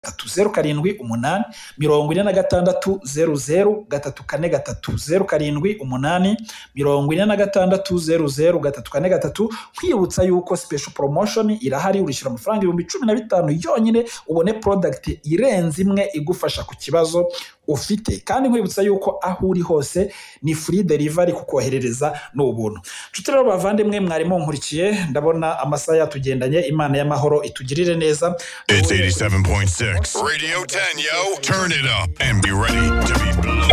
gatatu zeru karindwi umunani mirongo ine na gatandatu zeru zeru gatatu kane gatatu zeru karindwi umunani mirongo ine na gatandatu zeru zeru gatatu kane gatatu nkwibutsa yuko special promotion irahari urishyura amafaranga ibihumbi cumi na bitanu yonyine ubone product irenze imwe igufasha ku kibazo ufite kandi nkwibutsa yuko aho uri hose ni free delivery kukoherereza ni ubuntu nshuti rero bavandimwe mwarimo nkurikiye ndabona amasaha yatugendanye imana y'amahoro itugirire neza It's 87.6. Radio 10, yo. Turn it up and be ready to be blown.